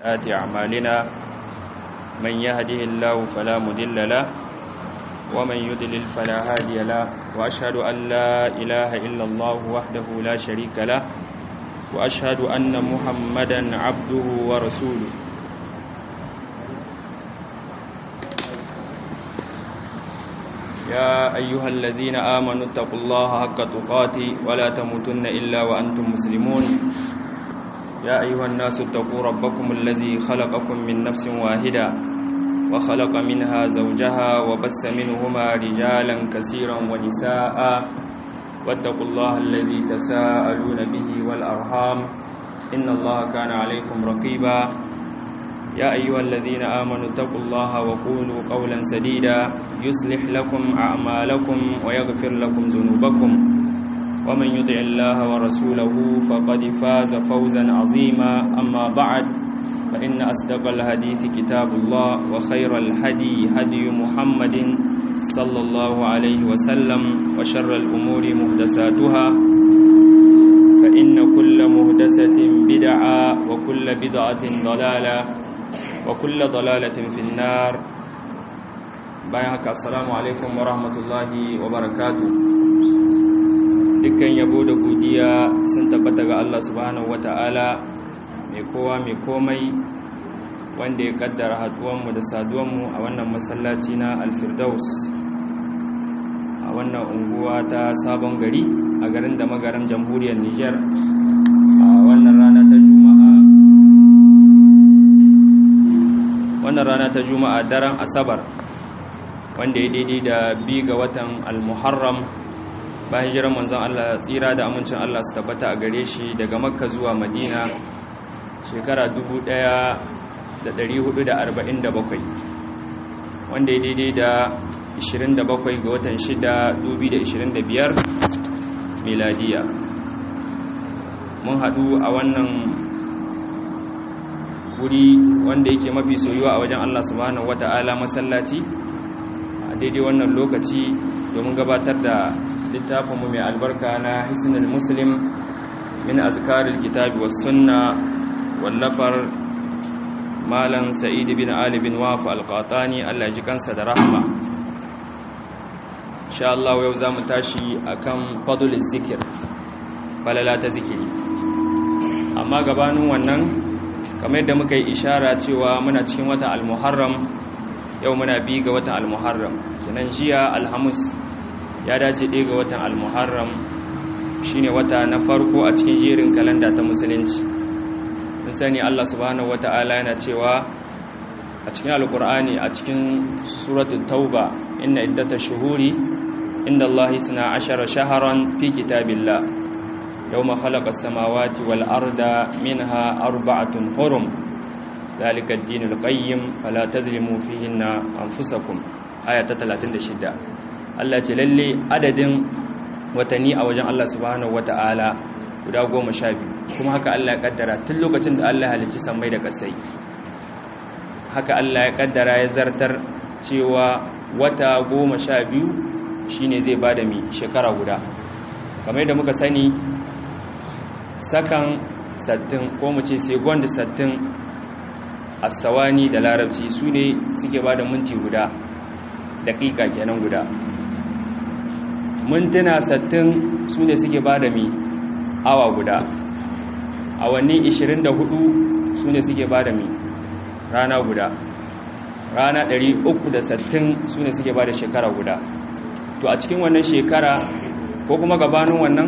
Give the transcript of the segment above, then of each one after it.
آت أعمالنا من يهده الله فلا مضل له ومن يضلل فلا هادي له وأشهد أن لا إله إلا الله وحده لا شريك له وأشهد أن محمدا عبده ورسوله يا أيها الذين آمنوا اتقوا الله حق تقاته ولا تموتن إلا وأنتم مسلمون يا أيها الناس اتقوا ربكم الذي خلقكم من نفس واحدة وخلق منها زوجها وبس منهما رجالا كثيرا ونساء واتقوا الله الذي تساءلون به والأرحام إن الله كان عليكم رقيبا يا أيها الذين آمنوا اتقوا الله وقولوا قولا سديدا يصلح لكم أعمالكم ويغفر لكم ذنوبكم ومن يطع الله ورسوله فقد فاز فوزا عظيما أما بعد فإن أصدق الحديث كتاب الله وخير الهدي هدي محمد صلى الله عليه وسلم وشر الأمور مهدساتها فإن كل مهدسة بدعة وكل بدعة ضلالة وكل ضلالة في النار بايعك السلام عليكم ورحمة الله وبركاته dukkan yabo da godiya sun tabbata ga Allah subhanahu wata'ala mai kowa mai komai wanda ya kaddara haduwanmu da saduwanmu a wannan masallaci na alfirdaus a wannan unguwa ta sabon gari a garin da magaran jamhuriyar niger a wannan rana ta juma'a wannan rana ta juma'a daren asabar wanda ya daidai da bi ga watan almuharram bayan jiran manzon Allah tsira da amincin Allah su tabbata a gare shi daga makka zuwa madina shekara 1447 wanda ya daidai da 27 ga watan 6 2025 miladiya mun haɗu a wannan wuri wanda yake mafi soyuwa a wajen Allah subhanahu wata'ala masallaci a daidai wannan lokaci domin gabatar da littafinmu mai albarka na hisnul muslim min azkaril kitabi was sunna wallafar malam sa'id bin ali bin waf al-qatani Allah ya ji kansa da rahma insha Allah yau zamu tashi akan fadlul zikir falala ta zikiri amma gabanin wannan kamar yadda muka yi ishara cewa muna cikin watan al-muharram yau muna bi ga watan al-muharram kenan jiya alhamis ya dace ɗaya ga watan al-muharram shine wata na farko a cikin jerin kalanda ta musulunci mun sani Allah subhanahu wata'ala yana cewa a cikin alkur'ani a cikin suratul tauba inna iddatash shuhuri inda Allah suna ashara shaharan fi kitabillah yawma khalaqas samawati wal arda minha arba'atun hurum ذلك الدين القيم فلا تظلموا فيهن أنفسكم آية 36 Allah ce lalle adadin watanni a wajen Allah subhanahu wata'ala guda goma sha biyu kuma haka Allah ya kaddara tun lokacin da Allah halicci sammai da kasai haka Allah ya kaddara ya zartar cewa wata goma sha biyu shine zai bada mi shekara guda kamar yadda muka sani sakan sattin ko mu ce second sattin asawani da larabci su ne suke bada minti guda daƙiƙa kenan guda mintuna sattin su ne suke ba da mi awa guda awanni 24 su ne suke ba da mi rana guda rana 360 su ne suke ba da shekara guda to a cikin wannan shekara ko kuma gabanin wannan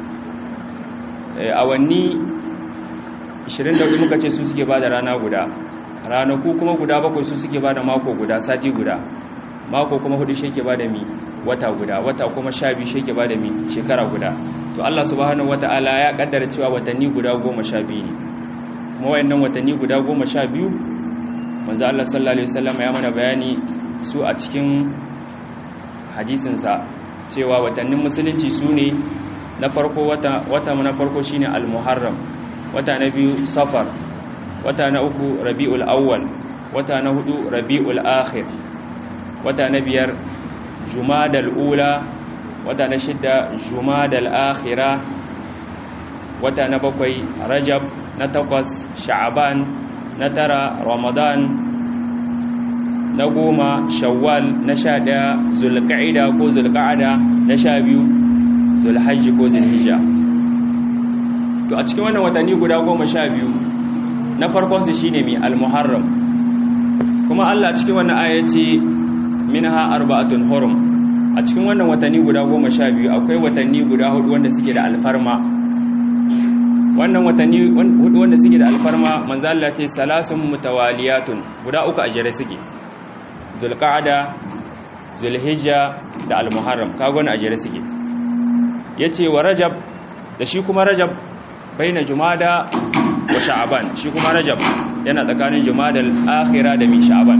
awanni 24 muka ce su suke ba da rana guda ranaku kuma guda bakwai su suke ba da mako guda sati guda mako kuma hudu shi ke ba da mi wata guda wata kuma sha biyu shi ke ba da mi shekara guda to Allah subhanahu wata'ala ya kaddara cewa watanni guda goma sha biyu ne kuma wayannan watanni guda goma sha biyu manzo Allah sallallahu alaihi wasallam ya mana bayani su a cikin hadisinsa cewa watannin musulunci su ne na farko wata wata na farko shine al-muharram wata na biyu safar wata na uku rabiul awwal wata na hudu rabiul akhir wata na biyar jumadal ula wata na shidda jumadal akhira wata na bakwai rajab na takwas sha'aban na tara ramadan na goma shawwal na sha ɗaya zulƙa'ida ko zulƙa'ada na sha biyu zulhajji ko zulhijja to a cikin wannan watanni guda goma sha biyu na farkonsu shi ne mai almuharram kuma allah cikin wannan aya ce minha arba'atun hurum a cikin wannan watanni guda goma sha biyu akwai watanni guda hudu wanda suke da alfarma wannan watanni hudu wanda suke da alfarma manzo Allah ce salasun mutawaliyatun guda uku a jere suke zulqa'ada zulhijja da almuharram kaga wannan a jere suke yace wa rajab da shi kuma rajab baina jumada wa sha'ban shi kuma rajab yana tsakanin jumada al-akhira da mi sha'ban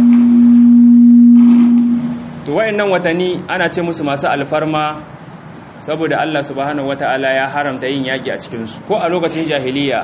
to wayannan watanni ana ce musu masu alfarma saboda Allah subhanahu wata'ala ya haramta yin yaki a cikin su ko a lokacin jahiliya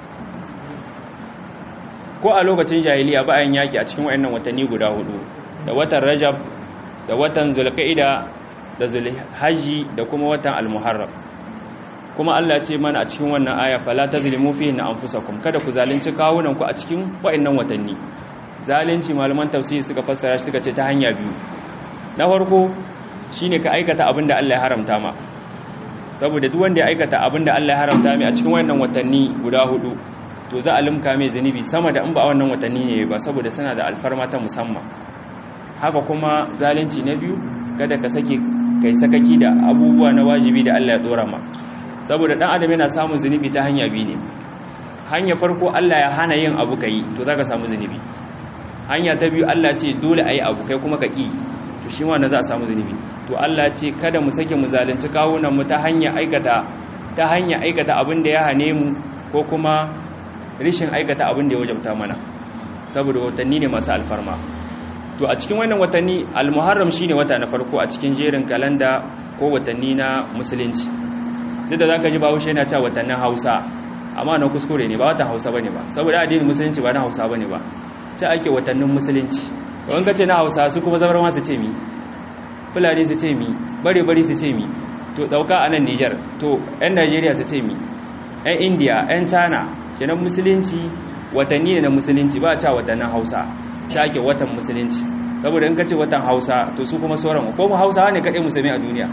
ko a lokacin jahiliya ba yin yaki a cikin wayannan watanni guda hudu da watan rajab da watan zulqa'ida da zulhajji da kuma watan almuharram kuma Allah ce mana a cikin wannan aya fala tazlimu fihi anfusakum kada ku zalunci kawunan ku a cikin wayannan watanni zalunci malaman tafsiri suka fassara shi suka ce ta hanya biyu na farko shine ka aikata abin da Allah ya haramta ma saboda duk wanda ya aikata abin da Allah ya haramta mai a cikin wayannan watanni guda hudu to za a limka mai zunubi sama da in ba wannan watanni ne ba saboda suna da alfarma ta musamman haka kuma zalunci na biyu kada ka sake kai sakaki da abubuwa na wajibi da Allah ya dora ma saboda dan adam yana samun zunubi ta hanya biyu ne hanya farko Allah ya hana yin abu kai to zaka samu zunubi hanya ta biyu Allah ce dole ayi abu kai kuma ka ki to shi ma na za a samu zunubi to Allah ce kada mu sake mu zalunci kawunan mu ta hanya aikata ta hanya aikata abin da ya hane mu ko kuma rishin aikata abin da ya wajabta mana saboda watanni ne masu alfarma to a cikin wannan watanni al-muharram shine wata na farko a cikin jerin kalanda ko watanni na musulunci duk da zaka ji bahaushe yana cewa watannin Hausa amma na kuskure ne ba watan Hausa bane ba saboda addinin musulunci ba na Hausa bane ba ce ake watannin musulunci don kace na Hausa su kuma zabar ma su ce mi fulani su ce mi bare bare su ce mi to dauka a nan Niger to ƴan Najeriya su ce mi ƴan India ƴan China kenan musulunci watanni ne na musulunci ba ta watannin Hausa ta ake watan musulunci saboda in kace watan Hausa to su kuma sauran ko mu Hausawa ne kadai musulmi a duniya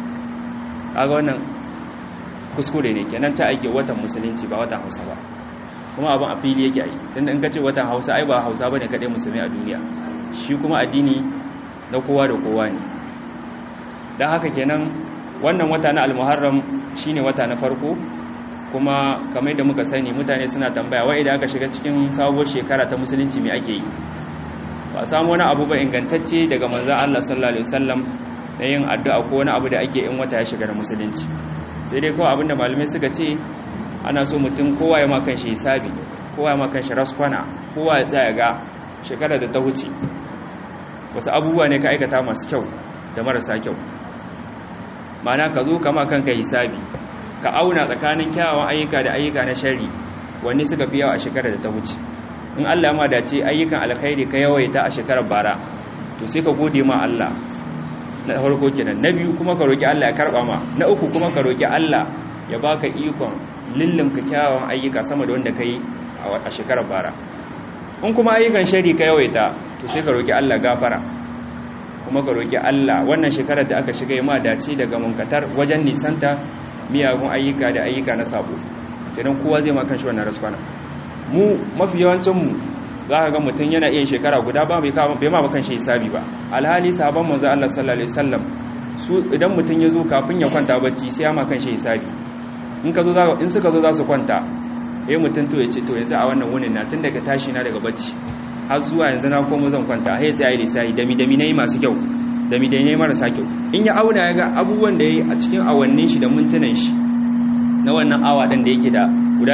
kaga wannan kuskure ne kenan ta ake watan musulunci ba watan Hausa ba kuma abin a fili yake yi tunda in kace watan Hausa ai ba Hausa bane kadai musulmi a duniya shi kuma addini na kowa da kowa ne dan haka kenan wannan wata na al-Muharram shine wata na farko kuma kamar da muka sani mutane suna tambaya wai idan aka shiga cikin sabuwar shekara ta musulunci me ake yi ba samu wani abu ba ingantacce daga manzon Allah sallallahu alaihi wasallam na yin addu'a ko wani abu da ake in wata ya shiga da musulunci sai dai kawai abinda malamai suka ce ana so mutum kowa ya makan shi hisabi kowa ya makan shi raskwana kowa ya tsaya ga shekarar da ta wuce wasu abubuwa ne ka aikata masu kyau da marasa kyau mana ka zo kama kanka hisabi ka auna tsakanin kyawawan ayyuka da ayyuka na shari wanne suka fi yawa a shekarar da ta wuce in Allah ma dace ayyukan alkhairi ka yawaita a shekarar bara to sai ka gode ma Allah na farko kenan na biyu kuma ka roki Allah ya karba ma na uku kuma ka roki Allah ya baka ikon lillimka kyawawan ayyuka sama da wanda kai a shekarar bara in kuma ayyukan shari ka yawaita to sai ka roki Allah gafara kuma ka roki Allah wannan shekarar da aka shiga ma dace daga munkatar wajen nisanta miyagun ayyuka da ayyuka na sabo kenan kowa zai ma kanshi wannan raskwana mu mafi yawancin mu za ka ga mutum yana iya shekara guda ba bai bai ma bakan shi hisabi ba alhali sahabban manzo Allah sallallahu alaihi wasallam su idan mutum ya zo kafin ya kwanta bacci sai ya ma kan shi hisabi in ka zo in suka zo za su kwanta eh mutum to ya ce to yanzu a wannan wunin na tun daga tashi na daga bacci har zuwa yanzu na komo zan kwanta sai sai ayi lissafi dami dami nayi masu kyau dami dami nayi marasa kyau in ya auna ya ga abubuwan da yayi a cikin awannin shi da mintunan shi na wannan awa din da yake da guda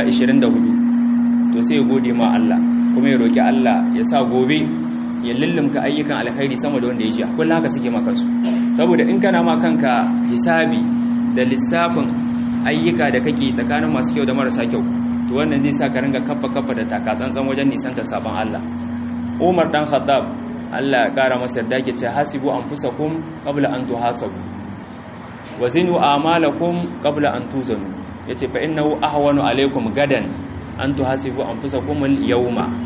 24 to sai ya gode ma Allah kuma ya roki Allah ya sa gobe ya lullumka ayyukan alkhairi sama da wanda ya ji kullum haka suke maka su saboda in kana ma kanka hisabi da lissafin ayyuka da kake tsakanin masu kyau da marasa kyau to wannan zai sa ka ringa kaffa kaffa da takatsantsan wajen nisanta sabon Allah Umar dan Khattab Allah ya kara masa yarda ke ce hasibu anfusakum qabla an tuhasabu wa zinu a'malakum qabla an tuzanu yace fa innahu ahwanu alaykum gadan an tuhasibu anfusakum al-yawma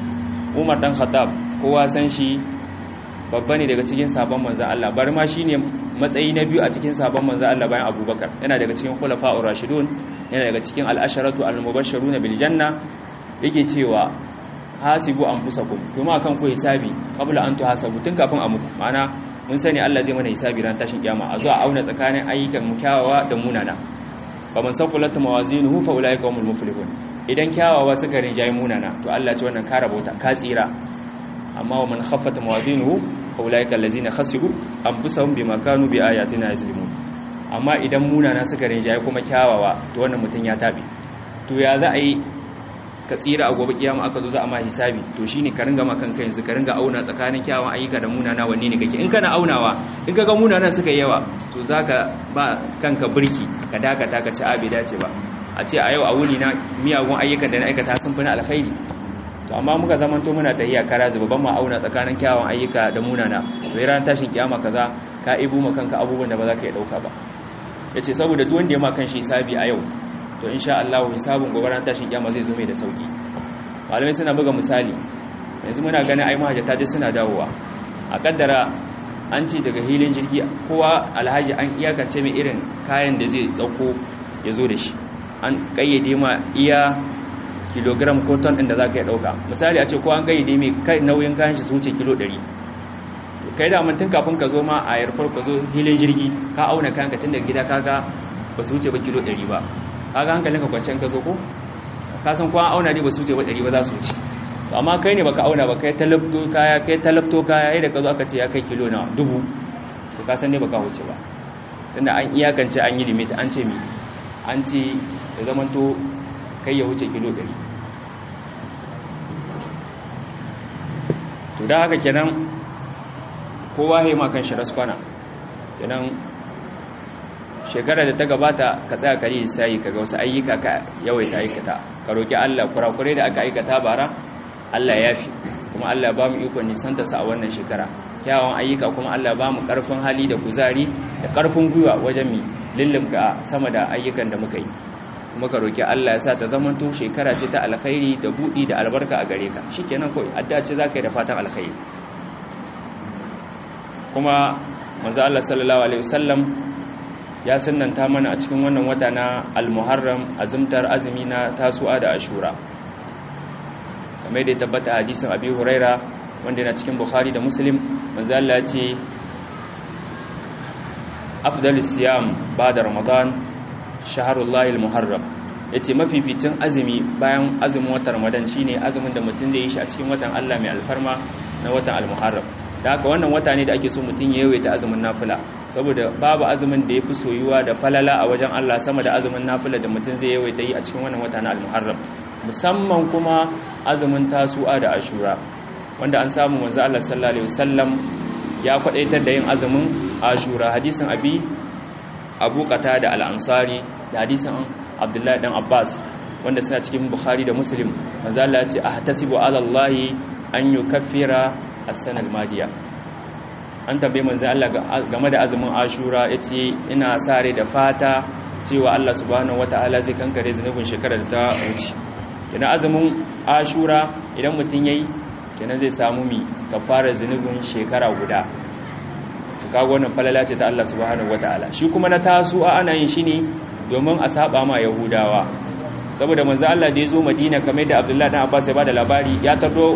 Umar dan Khattab kowa san shi babba ne daga cikin sabon manzon Allah bar ma shine matsayi na biyu a cikin sabon manzon Allah bayan Abubakar yana daga cikin khulafa'ur rashidun yana daga cikin al-asharatu al-mubashshiruna bil janna yake cewa hasibu anfusakum kuma akan ku hisabi qabla an tuhasabu tun kafin a muku ma'ana mun sani Allah zai mana hisabi ran tashin kiyama a zuwa auna tsakanin ayyukan mu kyawawa da munana faman saqulat mawazinuhu fa ulaika humul muflihun idan kyawawa suka rinjayi munana to Allah ce wannan ka rabauta ka tsira amma wa man khaffat mawazinuhu fa ulaika allazina khasiru anfusahum bima kanu bi ayatina yazlimun amma idan munana suka rinjayi kuma kyawawa to wannan mutun ya tabi to ya za a yi ka tsira a gobe kiyama aka zo za a ma hisabi to shine ka ringa makan kai yanzu ka ringa auna tsakanin kyawun ayyuka da munana wanne ne kake in kana aunawa in kaga munana suka yawa to zaka ba kanka birki ka dakata ka ci abi dace ba a ce a yau a wuni na miyagun ayyukan da na aikata sun fi na alkhairi to amma muka zamanto muna tahiya kara zuba ban ma auna tsakanin kyawun ayyuka da munana sai ran tashin kiyama kaza ka ibu ma kanka abubuwan da ba za ka iya dauka ba yace saboda duk wanda ya ma kan shi hisabi a yau to insha Allah hisabun gobe ran tashin kiyama zai zo mai da sauki malamai suna buga misali yanzu muna ganin ai mahajjata je suna dawowa a kaddara an ci daga hilin jirgi kowa alhaji an iyakance mai irin kayan da zai dauko ya zo da shi an kayyade ma iya kilogram ko ton din da zaka yi dauka misali a ce ko an kayyade mai kai nauyin kayan shi su wuce kilo 100 kai da mun tun kafin ka zo ma a yarfar ka zo hilin jirgi ka auna kayan ka tun daga gida kaga ba su wuce ba kilo 100 ba kaga hankalinka kwanciyar ka zo ko ka san kuwa auna ne ba su wuce ba ɗari ba za su wuce to amma kai ne baka auna ba kai talabto kaya kai talabto kaya yadda ka zo aka ce ya kai kilo na dubu to ka san ne baka wuce ba tunda an iyakance an yi limit an ce mi an ce ya zama to kai ya wuce kilo ɗari to da haka kenan kowa ya ma kan shi raskwana kenan shekarar da ta gabata ka tsaya kare sai kaga wasu ayyuka ka yawaita aikata ka roki Allah kurakurai da aka aikata bara Allah ya fi kuma Allah ba mu ikon nisanta sa a wannan shekara kyawun ayyuka kuma Allah ba mu karfin hali da kuzari da karfin gwiwa wajen mi lullumka sama da ayyukan da muka yi kuma ka roki Allah ya sa ta zamanto shekara ce ta alkhairi da budi da albarka a gare ka shikenan kawai addu'a ce zaka yi da fatan alkhairi kuma manzo Allah sallallahu alaihi wasallam ya sunanta mana a cikin wannan wata na al-muharram azumtar azumi na tasu'a da ashura kamar da ya tabbata hadisin abi huraira wanda yana cikin bukhari da muslim manzo Allah ya ce afdalus siyam ba'da ramadan shahrullahi al-muharram yace mafificin azumi bayan azumin watan ramadan shine azumin da mutum zai yi shi a cikin watan Allah mai alfarma na watan al-muharram da haka wannan wata ne da ake so mutum ya yawaita azumin nafila saboda babu azumin da ya fi soyuwa da falala a wajen Allah sama da azumin nafila da mutum zai yawaita yi a cikin wannan wata na al-muharram musamman kuma azumin tasu'a da ashura wanda an samu manzo Allah sallallahu alaihi wasallam ya kwadaitar da yin azumin ashura hadisin abi abu qatada al-ansari da hadisin abdullahi dan abbas wanda suna cikin bukhari da muslim manzo Allah ya ce ahtasibu ala Allah an yukaffira as-sanal madiya an tambaye manzo Allah game da azumin ashura yace ina sare da fata cewa Allah subhanahu wataala zai kankare zanubin shekarar da ta wuce kina azumin ashura idan mutun yayi kina zai samu mi kafara zanubin shekara guda kaga wannan falala ce ta Allah subhanahu wataala shi kuma na tasu'a ana yin shi ne domin a saba ma yahudawa saboda manzo Allah da ya zo Madina kamar da Abdullahi dan Abbas ya bada labari ya tardo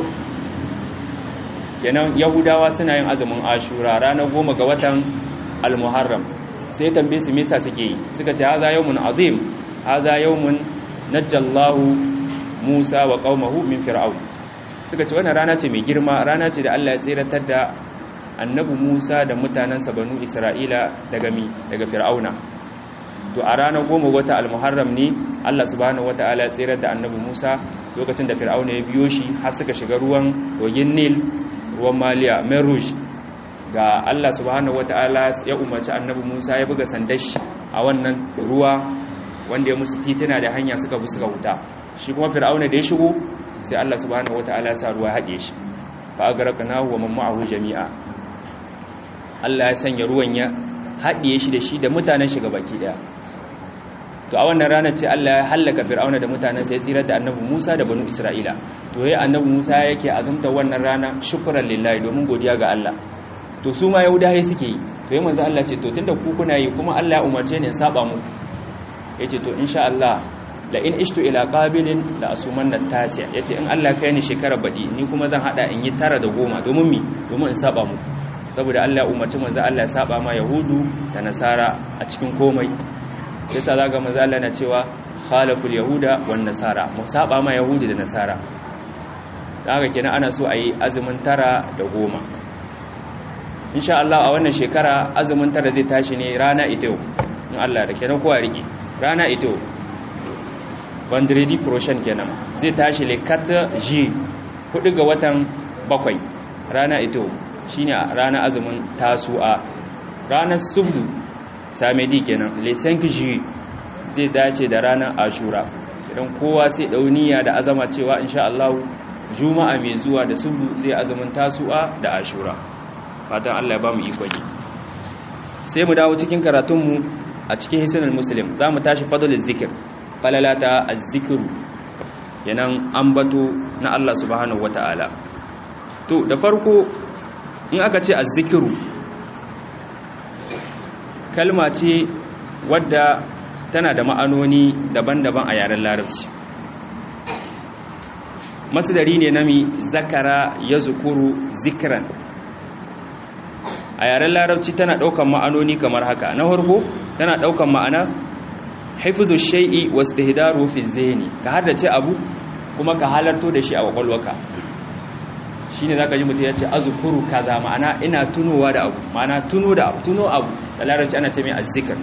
kenan yahudawa suna yin azumin ashura ranar goma ga watan al-muharram sai tambaye su mesa suke yi suka ce haza yawmun azim haza yawmun najjallahu musa wa qaumahu min fir'aun suka ce wannan rana ce mai girma rana ce da Allah ya tsiratar da annabi musa da mutanansa banu isra'ila daga mi daga fir'auna to a ranar goma wata al-muharram ne Allah subhanahu wataala ya tsirar da annabi musa lokacin da fir'auna ya biyo shi har suka shiga ruwan kogin nil ruwan maliya merush ga Allah subhanahu wata'ala ya umarci annabi Musa ya buga sandashi a wannan ruwa wanda ya musu titina da hanya suka bi suka wuta shi kuma fir'auna da ya shigo sai Allah subhanahu wata'ala ya sa ruwa haɗe shi fa agraqnahu wa man ma'ahu jami'a Allah ya sanya ruwan ya haɗiye shi da shi da mutanen shi baki daya to a wannan ranar ce Allah ya hallaka fir'auna da mutanen sai tsirar da annabi Musa da banu Isra'ila to yayin annabi Musa yake azumta wannan rana shukran lillahi domin godiya ga Allah to su ma yahudaye suke yi to yayin manzo Allah ce to tunda ku kuna yi kuma Allah ya umarce ni in saba mu yace to insha Allah la in ishtu ila qabilin la asumanna tasi'a yace in Allah kai ni shekara badi ni kuma zan hada in yi tara da goma domin mi domin in saba mu saboda Allah ya umarci manzo Allah ya saba ma yahudu da nasara a cikin komai yasa zaga manzo Allah na cewa khalaful yahuda wan nasara mu saba ma yahudi da nasara haka kenan ana so a yi azumin tara da goma insha Allah a wannan shekara azumin tara zai tashi ne rana ita yau in Allah da kenan kowa rike rana ita yau vendredi prochain kenan zai tashi le 4 j 4 ga watan bakwai rana ita yau shine rana azumin tasu'a ranar subdu samedi kenan le 5 j zai dace da ranar ashura idan kowa sai dauniya da azama cewa insha Allah juma'a mai zuwa da subdu zai azumin tasu'a da ashura fatan Allah ya ba mu ikon yi sai mu dawo cikin karatunmu a cikin hisnul muslim za mu tashi fadlul zikir falalata az-zikru yanan ambato na Allah subhanahu wata'ala to da farko in aka ce az-zikru kalma ce wadda tana da ma'anoni daban-daban a yaren larabci masdari ne nami zakara yazkuru zikran a yaren larabci tana ɗaukan ma'anoni kamar haka na farko tana ɗaukan ma'ana haifuzu shai'i wasu hidaru fi zeni ka haddace abu kuma ka halarto da shi a kwakwalwaka shi ne za ka ji mutum ya ce azukuru kaza ma'ana ina tunowa da abu ma'ana tuno da abu tuno abu da larabci ana ce mai azzikar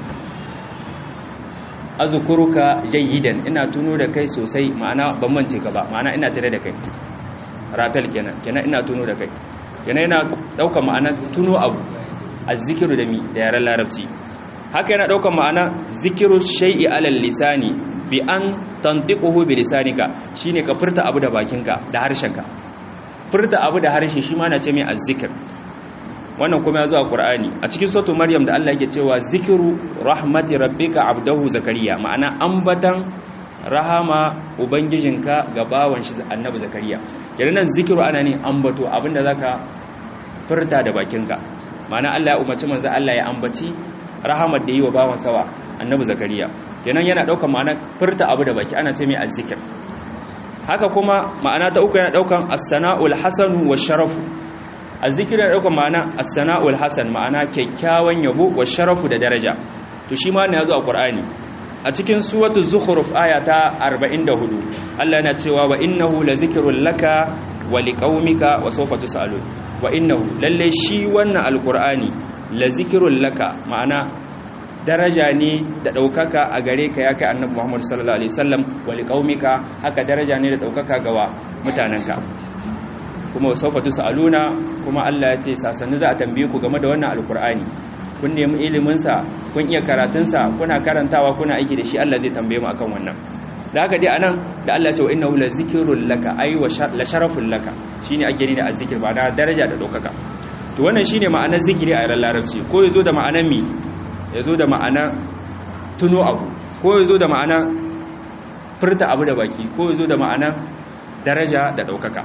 azukuru ka jayyidan ina tuno da kai sosai ma'ana ban mance ka ba ma'ana ina tare da kai rafel kenan kenan ina tuno da kai yana yana ɗaukar ma'ana tuno abu a zikiru da mi da yaren larabci haka yana ɗaukar ma'ana zikiru shai'i alal lisani bi an tantiquhu bi lisanika shine ka furta abu da bakinka da harshenka furta abu da harshe shi ma na ce mai azzikir wannan kuma ya zo a qur'ani a cikin suratul maryam da Allah yake cewa zikiru rahmati rabbika abdahu zakariya ma'ana ambatan rahama ubangijinka ga bawan shi annabi zakariya kenan zikiru ana ne ambato abinda zaka furta da bakinka ma'ana Allah ya umarci manzo Allah ya ambaci rahamar da yi wa bawan sawa annabi zakariya kenan yana daukar ma'ana furta abu da baki ana ce mai azzikir haka kuma ma'ana ta uku yana daukan as-sana'ul hasanu wash-sharafu azzikir yana daukar ma'ana as-sana'ul hasan ma'ana kyakkyawan yabo wash-sharafu da daraja to shi ma ne yazo a Qur'ani a cikin suwatu zukhruf aya ta 44 Allah yana cewa wa innahu lazikrul laka wa liqaumika wa sawfa tusalun wa innahu lalle shi wannan alqur'ani lazikrul laka ma'ana daraja ne da daukaka a gare ka ya kai annabi Muhammad sallallahu alaihi wasallam wa liqaumika haka daraja ne da daukaka ga wa mutananka kuma wa sawfa tusaluna kuma Allah ya ce sasanni za a tambaye ku game da wannan alqur'ani kun nemi iliminsa kun iya karatunsa kuna karantawa kuna aiki da shi Allah zai tambaye mu akan wannan da haka dai anan da Allah ya ce wa innahu la zikrul laka ay wa la sharaful laka shine ake ni da azzikir ba da daraja da daukaka to wannan shine ma'anar zikiri a yaran larabci ko yazo da ma'anar mi yazo da ma'anar tuno abu ko yazo da ma'anar furta abu da baki ko yazo da ma'anar daraja da daukaka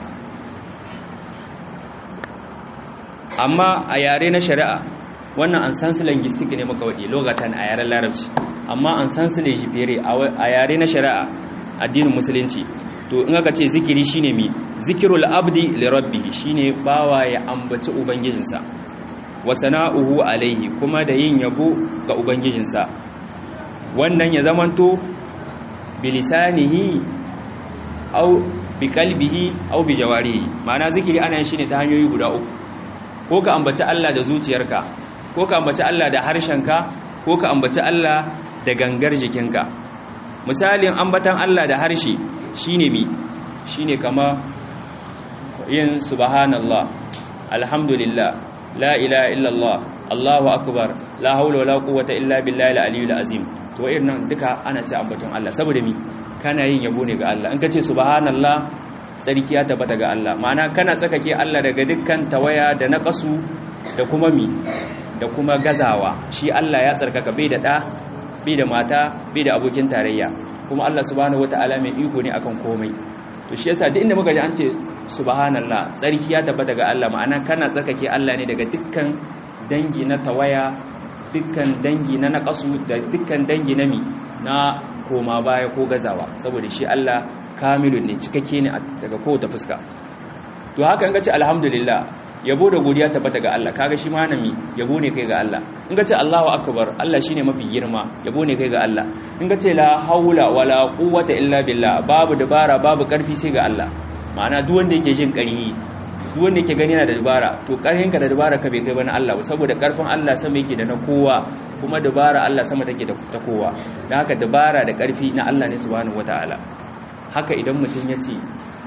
amma a yare na shari'a wannan an san su linguistic ne muka wadi logatan a yaren larabci amma an san su lejibere a yare na shari'a addinin musulunci to in aka ce zikiri shine mi zikirul abdi li rabbih shine bawa ya ambaci ubangijinsa wa sana'uhu alaihi kuma da yin yabo ga ubangijinsa wannan ya zamanto bilisanihi au bi qalbihi au bi jawarihi ma'ana zikiri ana yin shine ta hanyoyi guda uku ko ka ambaci Allah da zuciyarka ko ka ambaci Allah da harshenka ko ka ambaci Allah da gangar jikinka misalin ambatan Allah da harshe shine mi shine kama yin subhanallah alhamdulillah la ilaha illallah allahu akbar la haula wala quwwata illa billahi al-aliyyil azim to irin duka ana ce ambaton Allah saboda mi kana yin yabo ne ga Allah in ka ce subhanallah tsarki ya tabbata ga Allah ma'ana kana tsakake Allah daga dukkan tawaya da naqasu da kuma mi da kuma gazawa shi Allah ya tsarkaka bai da ɗa bai da mata bai da abokin tarayya kuma Allah subhanahu wataala mai iko ne akan komai to shi yasa duk inda muka ji an ce subhanallah tsarki ya tabbata ga Allah ma'ana kana tsarkake Allah ne daga dukkan dangi na tawaya dukkan dangi na naqasu da dukkan dangi na mi na koma baya ko gazawa saboda shi Allah kamilun ne cikakke ne daga kowace fuska to haka in ka ce alhamdulillah yabo da godiya tabbata ga Allah kaga shi manami yabo ne kai ga Allah in ka ce Allahu akbar Allah shine mafi girma yabo ne kai ga Allah in ka ce la haula wala quwwata illa billah babu dabara babu karfi sai ga Allah ma'ana duk wanda yake jin ƙarhi duk wanda yake gani yana da dabara to ƙarhin ka da dabara ka bai kai bana Allah saboda ƙarfin Allah sama yake da na kowa kuma dabara Allah sama take da ta kowa dan haka dabara da ƙarfi na Allah ne subhanahu wataala haka idan mutum ya ce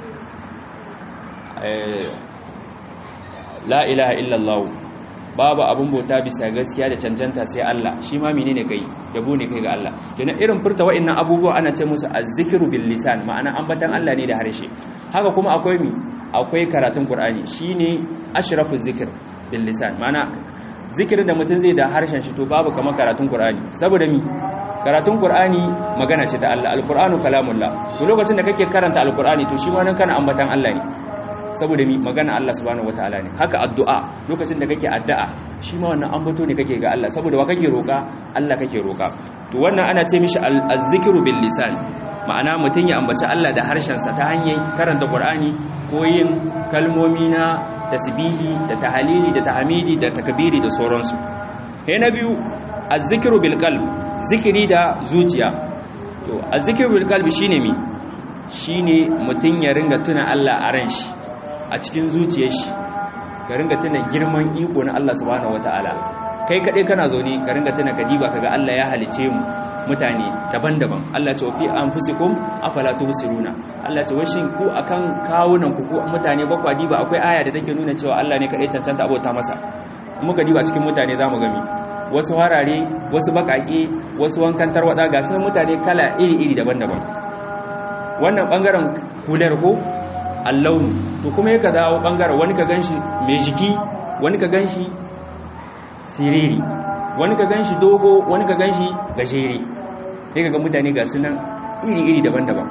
la ilaha illallah babu abun bauta bisa gaskiya da cancanta sai Allah shi ma menene kai yabo ne kai ga Allah kenan irin furta wa'annan abubuwa ana ce musu azzikru bil lisan ma'ana ambatan Allah ne da harshe haka kuma akwai mi akwai karatun Qur'ani shine ashrafu zikr bil lisan ma'ana zikirin da mutum zai da harshen shi to babu kamar karatun Qur'ani saboda mi karatun Qur'ani magana ce ta Allah alqur'anu kalamullah to lokacin da kake karanta alqur'ani to shi ma nan kana ambatan Allah ne saboda mi magana Allah subhanahu wataala ne haka addu'a lokacin da kake addu'a shi ma wannan ambato ne kake ga Allah saboda wa kake roka Allah kake roka to wannan ana ce mishi az-zikru bil lisan ma'ana mutun ya ambaci Allah da harshen sa ta hanyar karanta Qur'ani ko yin kalmomi na tasbihi da tahlili da tahmidi da takbiri da sauransu sai na biyu az-zikru bil qalb zikiri da zuciya to az-zikru bil qalbi shine mi shine mutun ya ringa tuna Allah a ran shi a cikin zuciyar shi ka ringa tuna girman iko na Allah subhanahu wataala kai kadai kana zaune ka ringa tuna kadiba kaga Allah ya halice mu mutane daban-daban Allah ce wa fi anfusikum afala tubsiruna Allah ce washin ku akan kawunan ku ko mutane bakwa diba akwai aya da take nuna cewa Allah ne kadai cancanta abota masa muka diba cikin mutane zamu gami wasu harare wasu bakake wasu wankan tarwada ga sun mutane kala iri-iri daban-daban wannan bangaren hular ko allaunu to kuma yaka dawo bangaren wani ka ganshi mai jiki wani ka ganshi siriri wani ka ganshi dogo wani ka ganshi gajere sai kaga mutane ga sunan iri-iri daban-daban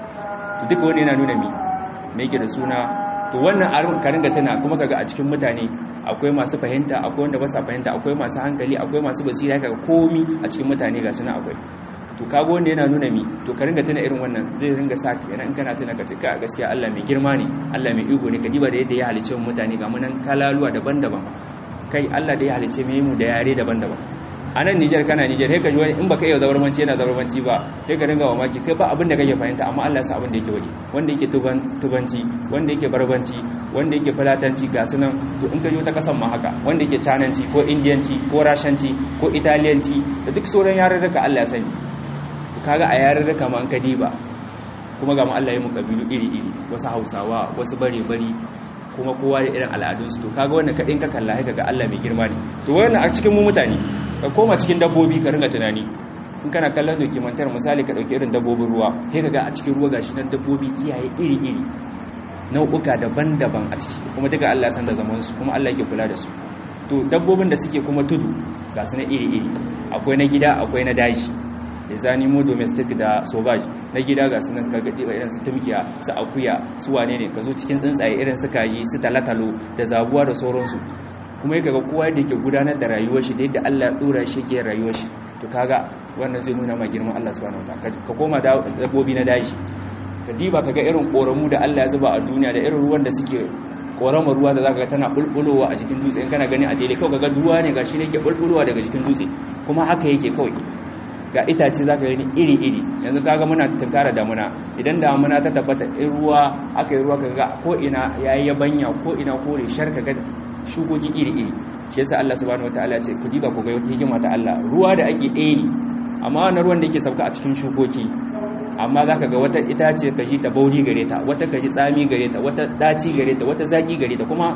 to duka wani yana nuna mi me yake da suna to wannan arin ka ringa tana kuma kaga a cikin mutane akwai masu fahimta akwai wanda ba sa fahimta akwai masu hankali akwai masu basira kaga komi a cikin mutane ga sunan akwai to kago wanda yana nuna mi to ka ringa tuna irin wannan zai ringa sa kenan in kana tuna ka ce ka gaskiya Allah mai girma ne Allah mai iko ne ka diba da yadda ya halice mu mutane ga munan kalaluwa daban-daban kai Allah da ya halice mu da yare daban-daban a nan Niger kana Niger sai ka ji wani in baka iya zabarmanci yana zabarmanci ba sai ka ringa mamaki kai ba abin da kake fahimta amma Allah ya sa abin da yake wani wanda yake tuban tubanci wanda yake barbanci wanda yake falatanci ga sunan to in ka yi ta kasan ma haka wanda yake cananci ko indiyanci ko rashanci ko italiyanci da duk sauran yarurruka Allah ya sani kaga a yarurruka ma an ka diba kuma ga mu Allah ya mu kabilu iri-iri wasu Hausawa wasu bare-bari kuma kowa da irin al'adunsu to kaga wannan kadin ka kalla haka ga Allah mai girma ne to wannan a cikin mu mutane ka koma cikin dabbobi ka ringa tunani in kana kallon dokimantar misali ka dauki irin dabbobin ruwa sai kaga a cikin ruwa gashi nan dabbobi kiyaye iri-iri nau'uka daban-daban a ciki kuma duka Allah ya san da zaman su kuma Allah yake kula da su to dabbobin da suke kuma tudu ga su na iri-iri akwai na gida akwai na daji da zani mu domestic da sauvage na gida ga sunan kagadi ba irin su tumkiya su akuya su wane ne ka zo cikin tsuntsaye irin su kaji su talatalo da zabuwa da sauransu kuma yake ga kowa da yake gudanar da rayuwar shi da yadda Allah ya dora shi ke rayuwar shi to kaga wannan zai nuna ma girman Allah subhanahu wataala ka koma dabbobi na daji ka diba kaga irin koramu da Allah ya zuba a duniya da irin ruwan da suke koramar ruwa da zaka ga tana bulbulowa a jikin dutse in kana gani a daidai kawai kaga ruwa ne gashi ne ke bulbulowa daga jikin dutse kuma haka yake kawai ga itace zaka gani iri-iri yanzu kaga muna tunkara damuna idan damuna ta tabbata in ruwa aka yi ruwa kaga ko ina yayi yabanya ko ina kore shar kaga shukoki iri-iri shi yasa Allah subhanahu wataala ya ce ku diba ku ga wata hikima ta Allah ruwa da ake ɗaya ne amma wannan ruwan da yake sauka a cikin shukoki amma zaka ga wata itace ka ji ta bauri gare ta wata ka ji tsami gare ta wata daci gare ta wata zaki gare ta kuma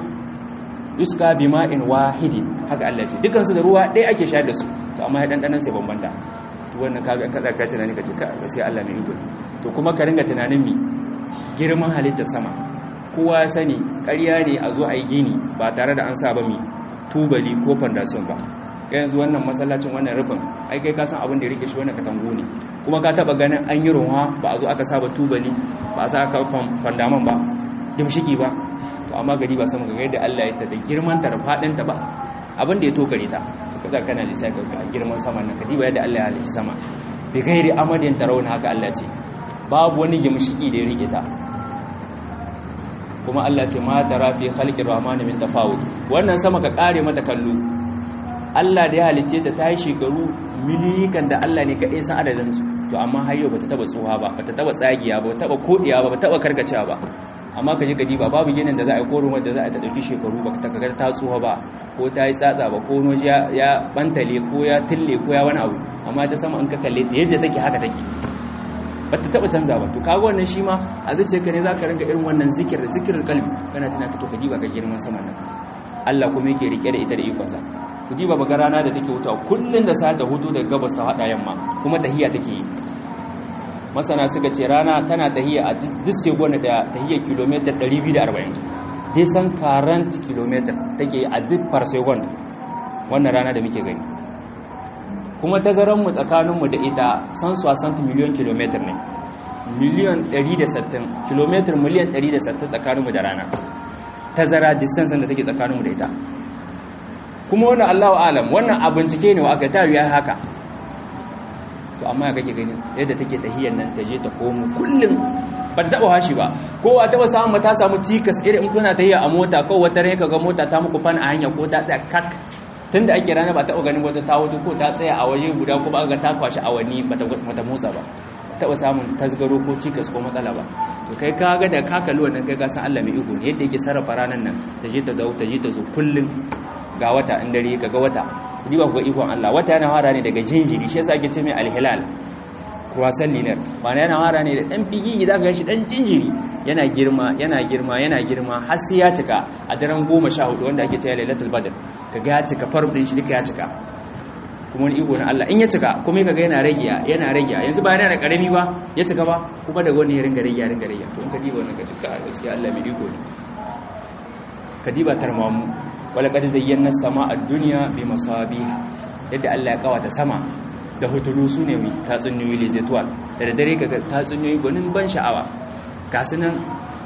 yuska bima'in wahidin haka Allah ya ce dukansu da ruwa ɗaya ake shayar da su to amma ya dandanan sai bambanta wannan kaga kada ka tunani kace ka gaskiya Allah mai iko to kuma ka ringa tunanin mi girman halittar sama kowa ya sani ƙarya ne a zo a yi gini ba tare da an sa ba mi tubali ko foundation ba kai yanzu wannan masallacin wannan rufin ai kai ka san abin da ya rike shi wannan katangu ne kuma ka taba ganin an yi ruwa ba a zo aka saba tubali ba a sa aka fandaman ba gimshiki ba to amma gari ba sama ga yadda Allah ya ta da girman ta da fadin ta ba abin da ya tokare ta kaga kana lissafi ga girman sama nan kaji ba yadda Allah ya halicci sama bi gairi amadin tarawun haka Allah ce babu wani gimshiki da ya rike ta kuma Allah ce ma tara fi khalqir rahmani min tafawut wannan sama ka kare mata kallo Allah da ya halicce ta ta yi shekaru milikan da Allah ne kaɗai san adadin su to amma har yau bata taba tsoha ba bata taba tsagiya ba bata taba kodiya ba bata taba karkacewa ba amma kaje ka ba babu ginin da za a yi koron wanda za a ta dauki shekaru ba ta kaga ta tsoha ba ko ta yi tsatsa ba ko noji ya bantale ko ya tille ko ya wani abu amma ta sama in ka kalle ta yadda take haka take ba ta taba canza ba to kaga wannan shi ma a zace ka ne za ka ringa irin wannan zikir zikirin kalbi kana tuna ka to ka diba ga girman sama nan Allah kuma yake rike da ita da ikonsa ku diba baga rana da take hutawa kullun da sa ta hutu daga gabas ta hada yamma kuma tahiya take yi masana suka ce rana tana tahiya a duk segon da tahiya kilomita 240 dai san 40 kilomita take a duk par second wannan rana da muke gani kuma tazaranmu tsakaninmu da ita san 60 miliyon kilometer ne miliyon 160 kilometer miliyan 160 tsakaninmu da rana tazara distance da take tsakaninmu da ita kuma wannan Allahu alam wannan a bincike ne wa aka ta ya haka to amma kake gani yadda take tahiyar nan ta je ta komo kullum ba ta taba hashi ba ko a taba samu ta samu cikas irin in kuna tahiya a mota ko wata rai kaga mota ta muku fan a hanya ko ta tsaya kak tunda ake rana ba taɓa ganin wata ta wuce ko ta tsaya a waje guda ko ba ga ta kwashi awanni bata motsa ba taɓa samun tasgaro ko cikas ko matsala ba to kai ka ga da ka kalli wannan kai ka san Allah mai iko ne yadda yake sarrafa ranan nan ta je ta dawo ta je ta zo kullun ga wata in dare ka ga wata kudi ba ku ga ikon Allah wata yana fara ne daga jinjiri shi yasa ake ce mai alhilal croissant linear wani yana fara ne da dan figi da ga shi dan jinjiri yana girma yana girma yana girma har sai ya cika a daren 14 wanda ake cewa lailatul badr kaga ya cika farb din shi duka ya cika kuma wani iko na Allah in ya cika kuma kaga yana rage yana rage yanzu ba yana da karami ba ya cika ba kuma daga wani ya ringa rage ya ringa rage to in ka diba wannan ka cika gaskiya Allah mai iko ne ka diba tarmamu wala kad zayyana sama ad-dunya bi masabih yadda Allah ya kawata sama da hutulu su ne mai tatsuniyoyi lezetuwal da da dare kaga tatsuniyoyi gwanin ban sha'awa gasu nan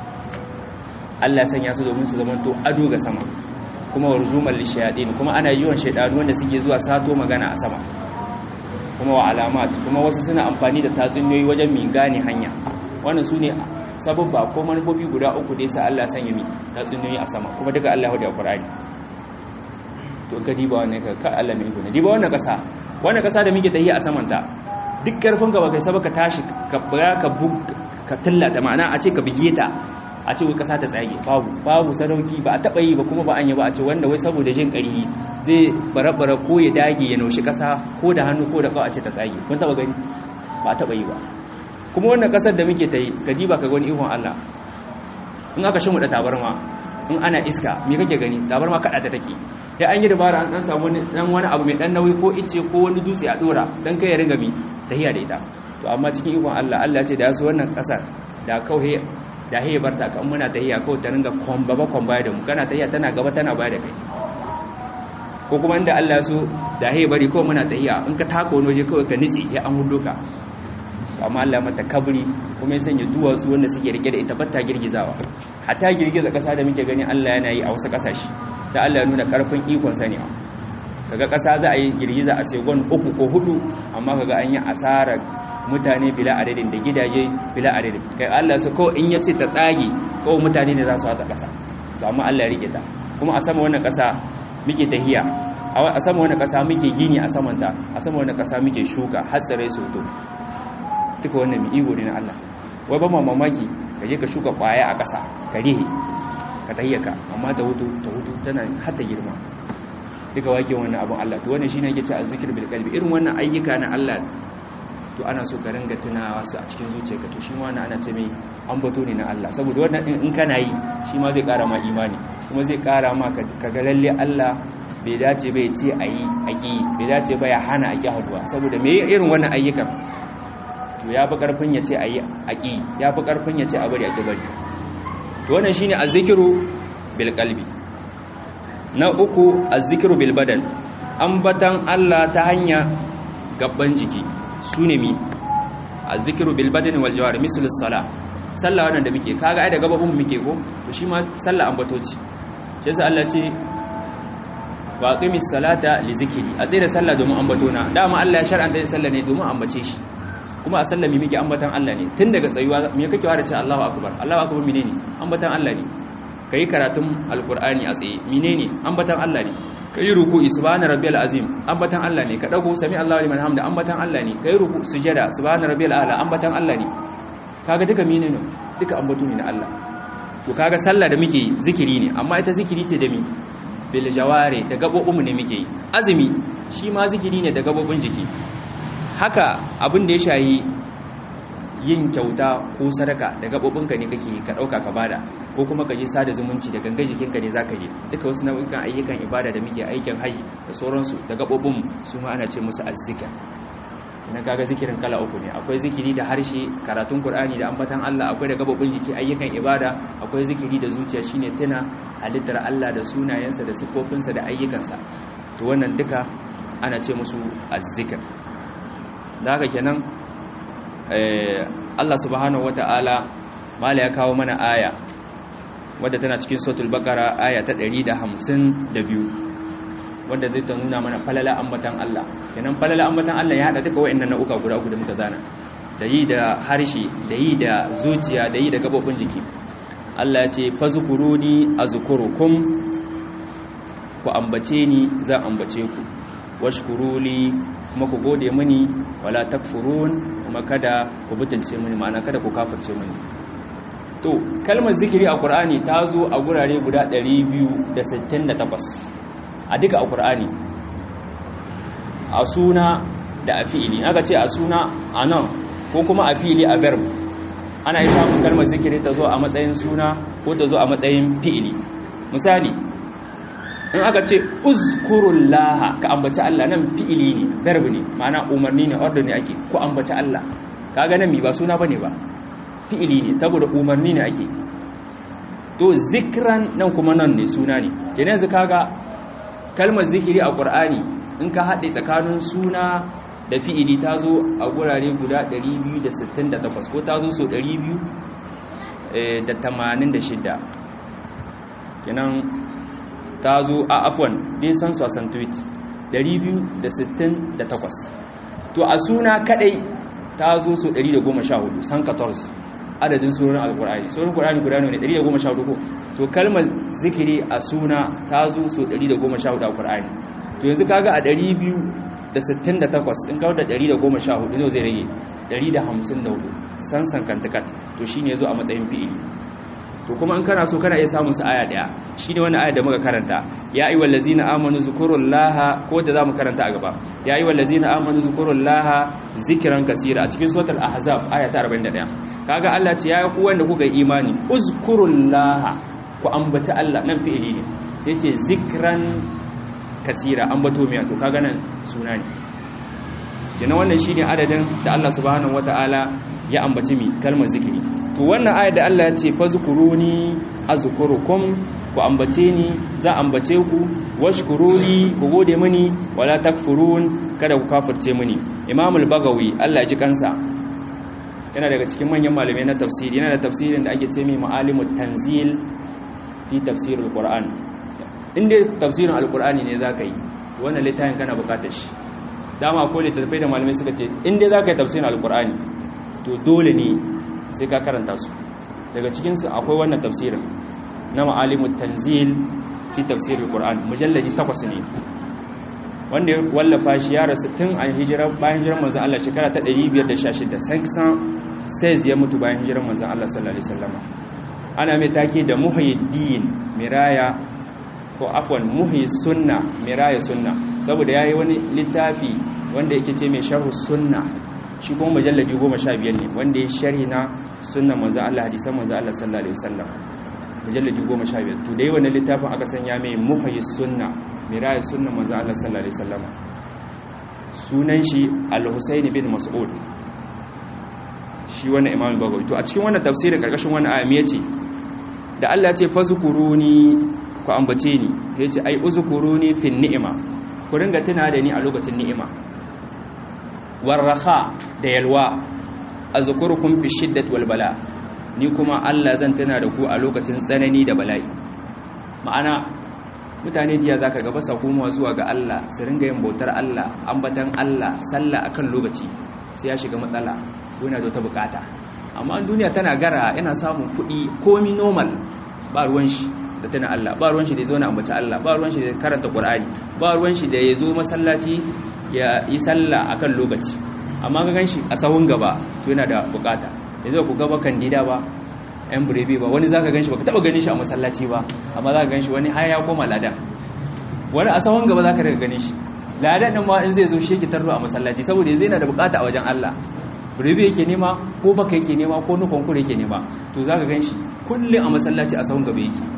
Allah sanya su domin su zamanto ado ga sama kuma warzumal lishayadin kuma ana yiwon shaidanu wanda suke zuwa sato magana a sama kuma wa alamat kuma wasu suna amfani da tatsuniyoyi wajen mi gane hanya wannan su ne sababba ko manufofi guda uku da yasa Allah sanya mi tatsuniyoyi a sama kuma duka Allah da Qur'ani to ka diba wannan ka ka Allah mai gune diba wannan kasa wannan kasa da muke tahiya a saman ta duk karfin ka baka saba ka tashi ka bura ka bug ka tillata ma'ana a ce ka bige ta a ce wai kasa ta tsage babu babu sadauki ba a taba yi ba kuma ba an yi ba a ce wanda wai saboda jin ƙarfi zai barabara ko ya dage ya naushi kasa ko da hannu ko da kawai a ce ta tsage kun taba gani ba a taba yi ba kuma wannan kasar da muke ta yi ka diba ka gani ihon Allah in aka shi mu da tabarma in ana iska me kake gani tabarma kada ta take sai an yi dabara an dan samu dan wani abu mai dan nauyi ko ice ko wani dutse a dora dan kai ya ringa mi tahiya da ita to amma cikin ikon Allah Allah ya ce da yaso wannan kasar da kauhe da haye barta kan muna tahiya kawai ta ringa kwamba ba kwamba da mu kana tahiya tana gaba tana baya da kai ko kuma inda Allah ya so da haye bari kawai muna tahiya in ka tako wani waje kawai ka nitsi ya an hudo ka amma Allah mata kabri kuma ya sanya duwatsu wanda suke rike da ita batta girgizawa hatta girgiza kasa da muke gani Allah yana yi a wasu kasashe da Allah ya nuna karfin ikon sa ne kaga kasa za a yi girgiza a segon uku ko hudu amma kaga an yi asara mutane bila adadin da gidaje bila adadin kai Allah su ko in yace ta tsage ko mutane ne za su hata kasa to amma Allah ya rike ta kuma a sama wannan kasa muke tahiya a sama wannan kasa muke gini a samanta a sama wannan kasa muke shuka har tsare su to duka wannan mai ego ne na Allah wai ba ma mamaki ka je ka shuka kwaya a ƙasa ka rihe ka tayyaka amma ta hutu ta hutu tana hatta girma duka wake wannan abin Allah to wannan shine yake ce azzikir bil qalbi irin wannan ayyuka na Allah to ana so ka ringa tunawa su a cikin zuciyarka to shi wannan ana ce mai ambato ne na Allah saboda wannan in kana yi shi ma zai ƙara ma imani kuma zai ƙara ma ka ga lalle Allah bai dace bai ce ayi aki bai dace ba ya hana aki haduwa saboda me irin wannan ayyukan to ya fi ƙarfin ya ce a yi aƙi ya fi ƙarfin ya ce a bari a bari to wannan shi ne a zikiru bilkalbi na uku a zikiru bilbadan ambatan Allah ta hanya gabban jiki su ne mi azzikiru bil badani wal jawari misalus sala sallah wannan da muke kaga ai da gababun muke ko to shi ma sallah ambatoci shi yasa Allah ce wa qimis salata li zikri a tsaye da sallah domin ambatona dama Allah ya shar'anta sallah ne domin ambace shi kuma a sallah mi muke ambatan Allah ne tun daga tsayuwa me kake ware ce Allahu akbar Allahu akbar menene ambatan Allah ne kai karatun alqur'ani a tsaye menene ambatan Allah ne kai ruku'i subhana rabbiyal azim ambatan Allah ne ka dago sami Allahu liman hamda ambatan Allah ne kai ruku sujada subhana rabbiyal ala ambatan Allah ne kaga duka menene duka ambato ne na Allah to kaga sallah da muke zikiri ne amma ita zikiri ce da mi bil jawari da gabobin ne muke azumi shi ma zikiri ne da gabobin jiki haka abin da ya shayi yin kyauta ko sadaka da gabobinka ne kake ka dauka ka bada ko kuma ka je sada zumunci da gangan jikinka ne zaka yi duka wasu nau'ikan ayyukan ibada da muke aikin haji da sauransu da gabobin su ma ana ce musu azzikr ina kaga zikirin kala uku ne akwai zikiri da harshe karatun qur'ani da ambatan Allah akwai da gabobin jiki ayyukan ibada akwai zikiri da zuciya shine tuna halittar Allah da sunayensa da sifofinsa da ayyukansa to wannan duka ana ce musu azzikr da haka kenan Allah subhanahu wata'ala mala ya kawo mana aya wadda tana cikin suratul baqara aya ta 152 wanda zai ta nuna mana falala ambatan Allah kenan falala ambatan Allah ya hada duka wayannan nau'uka guda uku da muka zana da yi da harshe da yi da zuciya da yi da gabobin jiki Allah ya ce fazkuruni azkurukum ku ambace ni zan ambace ku washkuruli kuma ku gode mini wala takfurun kuma kada ku butulce mini ma'ana kada ku kafirce mini to kalmar zikiri a Qur'ani ta zo a gurare guda 268 a duka a Qur'ani a suna da a fi'ili aka ce a suna a nan ko kuma a fi'ili a verb ana yi samun kalmar zikiri ta zo a matsayin suna ko ta zo a matsayin fi'ili misali in aka ce uzkurullaha ka ambaci Allah nan fi'ili ne verb ne ma'ana umarni ne order ne ake ko ambaci Allah kaga nan mi ba suna bane ba fi'ili ne saboda umarni ne ake to zikran nan kuma nan ne suna ne kenan yanzu kaga kalmar zikiri a Qur'ani in ka haɗe tsakanin suna da fi'ili ta zo a gurare guda 268 ko ta zo so 286 kenan ta zo a afwan dai san su a santuit 268 to a suna kadai ta zo so 114 san 14 adadin surorin alkur'ani surorin kur'ani guda ne 114 ko to kalmar zikiri a suna ta zo so 114 a kur'ani to yanzu kaga a 268 in kawo da 114 ne zai rage 154 san san kantakat to shine yazo a matsayin fi'ili to kuma in kana so kana iya samun su aya daya shine wannan aya da muka karanta ya ayyuhal ladzina amanu zkurullaha ko da zamu karanta a gaba ya ayyuhal ladzina amanu zkurullaha zikran kaseera a cikin suratul ahzab aya ta 41 kaga Allah ce ya ku wanda kuka yi imani uzkurullaha ku ambaci Allah nan fi'ili ne yace zikran kaseera ambato miya to kaga nan suna ne kenan wannan shine adadin da Allah subhanahu wataala ya ambaci mi kalmar zikiri to wannan ayat da Allah ya ce fazkuruni azkurukum ku ambace ni za ambace ku washkuruni ku gode mini wala takfurun kada ku kafirce mini Imam al-Bagawi Allah ya ji kansa yana daga cikin manyan malamai na tafsiri yana da tafsirin da ake ce mai ma'alimut tanzil fi tafsirul qur'an inda tafsirin alqur'ani ne zaka yi wannan littafin kana bukatar shi dama ko littattafai da malamai suka ce inda zaka yi tafsirin alqur'ani to dole ne sai ka karanta su daga cikinsu akwai wannan tafsirin na ma'alimut tanzil fi tafsirul qur'an mujalladi takwas ne wanda ya wallafa shi ya rasu tun a hijirar bayan hijirar manzon Allah shekara ta 516 sansan says ya mutu bayan hijirar manzon Allah sallallahu alaihi wasallam ana mai take da muhyiddin miraya ko afwan muhyi sunna miraya sunna saboda yayi wani littafi wanda yake ce mai sharhu sunna shi kuma mujalladi goma sha biyar ne wanda ya sharhi na sunan manzan Allah hadisan manzan Allah sallallahu alaihi wasallam mujalladi goma sha biyar to dai wannan littafin aka sanya mai muhayyi sunna miraya sunan manzan Allah sallallahu alaihi wasallam sunan shi al-Husayn bin Mas'ud shi wannan Imam Bagawi to a cikin wannan tafsirin karkashin wannan aya me yace da Allah ya ce fazkuruni ku ambace ni yace ai uzkuruni fin ni'ima ku ringa tuna da ni a lokacin ni'ima warraha da yalwa azkurukum fi shiddati wal bala ni kuma Allah zan tuna da ku a lokacin tsanani da bala'i ma'ana mutane jiya zaka ga basa komawa zuwa ga Allah su ringa yin bautar Allah ambatan Allah sallah akan lokaci sai ya shiga matsala ko yana da wata bukata amma duniya tana gara yana samun kuɗi komi normal ba ruwan shi da tana Allah ba ruwan shi da ya zo na ambaci Allah ba ruwan shi da karanta Qur'ani ba ruwan shi da ya zo masallaci ya yi sallah akan lokaci amma ga ganshi a sahun gaba to yana da bukata yanzu ku gaba kandida ba yan burebe ba wani zaka ganshi baka taba ganin shi a masallaci ba amma zaka ganshi wani har ya koma ladan wani a sahun gaba zaka daga ganin shi ladan din ma in zai zo shi yake tarro a masallaci saboda zai yana da bukata a wajen Allah burebe yake nema ko baka yake nema ko nukon kure yake nema to zaka ganshi kullum a masallaci a sahun gaba yake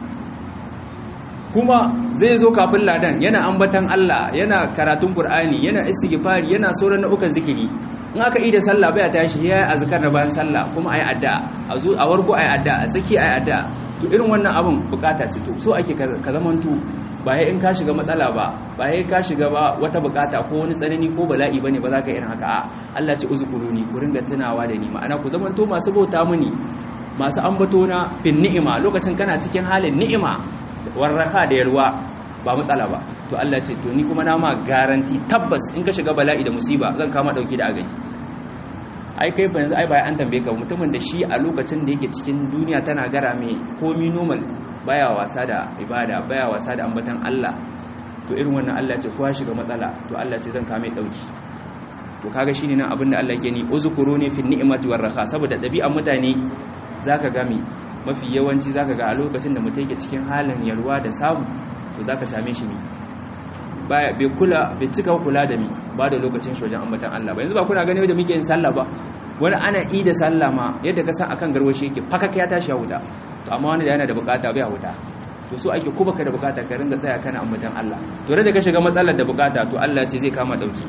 kuma zai zo kafin ladan yana ambatan Allah yana karatun Qur'ani yana istighfari yana sauran nau'ukan zikiri in aka yi da sallah baya tashi ya yi azkar na bayan sallah kuma ayi addu'a a zo a warko ayi addu'a a saki ayi addu'a to irin wannan abun bukata ce to so ake ka zamantu ba in ka shiga matsala ba ba ka shiga ba wata bukata ko wani tsanani ko bala'i bane ba za ka irin haka a Allah ce uzkuruni ku ringa tunawa da ni ma'ana ku zamanto masu bauta muni masu ambato na fin ni'ima lokacin kana cikin halin ni'ima warraka da yalwa ba matsala ba to Allah ce to ni kuma na ma garanti tabbas in ka shiga bala'i da musiba zan kama dauki da agai ai kai yanzu ai bai an tambaye ka mutumin da shi a lokacin da yake cikin duniya tana gara mai komi normal baya wasa da ibada baya wasa da ambatan Allah to irin wannan Allah ce kowa shiga matsala to Allah ce zan kame dauki to kaga shine nan abinda Allah ke ni uzkuruni fi ni'mati warraha saboda dabi'an mutane zaka ga mi mafi yawanci zaka ga a lokacin da mutum yake cikin halin yalwa da samu to zaka same shi mi bai kula bai cika kula da mi ba da lokacin shi wajen ambatan Allah ba yanzu ba kuna gani da muke yin sallah ba wani ana yi da sallah ma yadda ka san akan garwashi yake fakaka ya tashi ya huta to amma wani da yana da bukata bai huta to so ake ko baka da bukata ka ringa tsaya kana ambatan Allah to da ka shiga matsalar da bukata to Allah ce zai kama dauki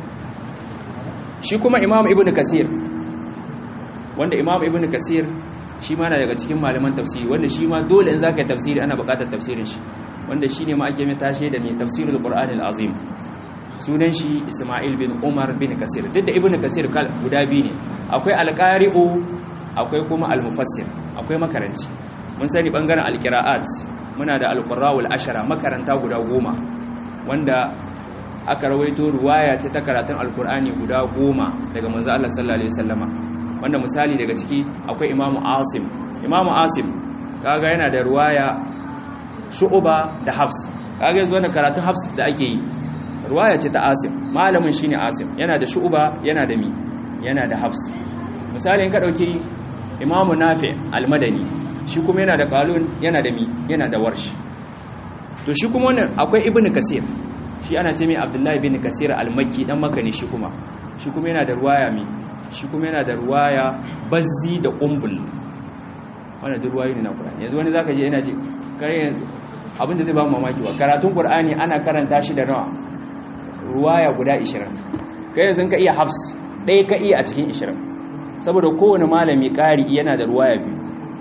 shi kuma Imam Ibn Kasir wanda Imam Ibn Kasir shi ma na daga cikin malaman tafsiri wanda shi ma dole in zaka yi tafsiri ana bukatar tafsirin shi wanda shine ma ake mai tashe da mai tafsirul Qur'anil Azim sunan shi Ismail bin Umar bin Kasir duk da Ibn Kasir kal guda biyu ne akwai alqari'u akwai kuma almufassir akwai makaranci mun sani bangaren alqira'at muna da alqurra'ul ashara makaranta guda goma wanda aka rawaito ruwaya ce ta karatun alqur'ani guda goma daga manzo Allah sallallahu alaihi wasallama wanda misali daga ciki akwai Imam Asim Imam Asim kaga yana da ruwaya Shu'ba da Hafs kaga yanzu wannan karatun Hafs da ake yi ruwaya ce ta asim malamin shine asim yana da shu'ba yana da mi yana da hafs misali in ka dauki imamu nafi almadani shi kuma yana da qalun yana da mi yana da warsh to shi kuma wannan akwai ibnu kasir shi ana ce mai abdullahi ibn kasir almakki dan makani shi kuma shi kuma yana da ruwaya mi shi kuma yana da ruwaya bazzi da qumbul wannan duk ruwayoyi ne na qur'ani yanzu wani zaka je yana ji kare yanzu abinda zai ba mu mamaki wa karatun qur'ani ana karanta shi da nawa ruwaya guda 20 kai yanzu ka iya hafs ɗaya ka iya a cikin 20 saboda kowane malami ƙari yana da ruwaya biyu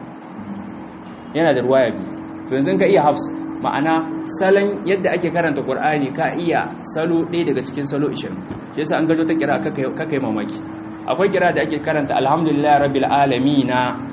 yana da ruwaya biyu to yanzu ka iya hafs ma'ana salon yadda ake karanta qur'ani ka iya salo ɗaya daga cikin salo 20 shi yasa an gajo ta kira kaka yi mamaki akwai kira da ake karanta alhamdulillah rabbil alamin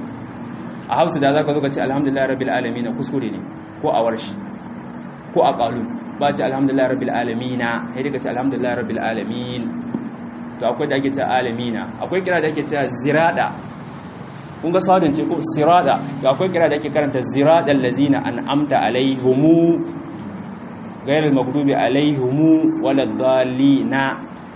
a hafsu da zaka zo ka ce alhamdulillah rabbil alamin kuskure ne ko a warshi ko a qalun ba ce alhamdulillah rabbil alamina sai daga ce alhamdulillah rabbil alamin to akwai da ake ce alamina akwai kira da ake ce zirada kun ga sadin ce ko sirada to akwai kira da ake karanta ziradal lazina an'amta alaihumu ghayril maghdubi alaihumu waladdallina